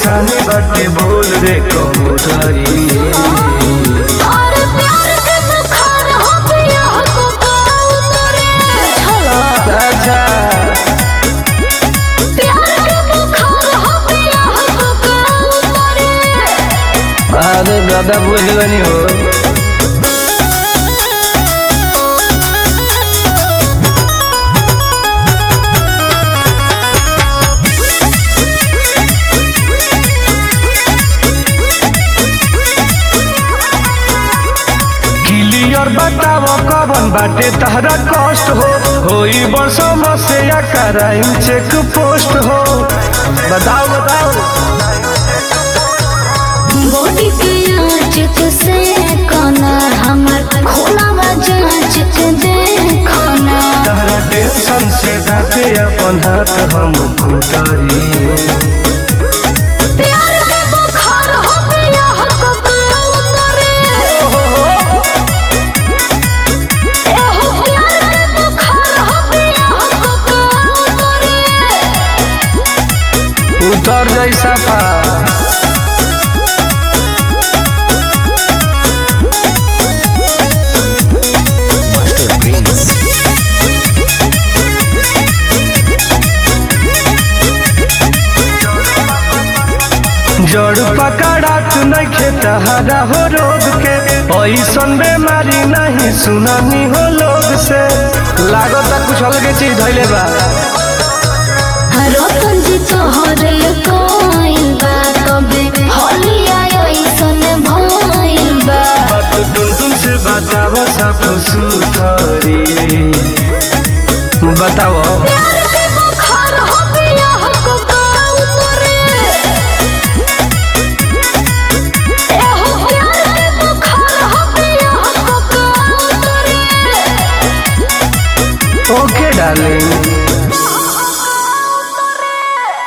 परेशानी बाटे बोल रे कबूतरी और प्यार के बुखार हो गया हो उतरे चलो अच्छा प्यार के बुखार हो गया हो उतरे अरे दादा बुझ गनी हो क्लियर बताव कवन बाटे तहरा कष्ट हो होई बरसों से या कराई चेक पोस्ट हो बताओ बताओ बॉडी के आंच से कोना हमर खोला जांच के देखना तहरा टेंशन से जाते अपन हाथ हम खुटारी प्यार के बुखार हो गया हो उतरे एहो प्यार के बुखार हो गया हो उतरे उतर जैसा पा जड़ पकड़ात नइखे तहरा हो रोग के ऐसन बेमारी नहीं सुनानी हो लोग से लागत कुछ अलगे चीज धैले बा रतन जी तोहरे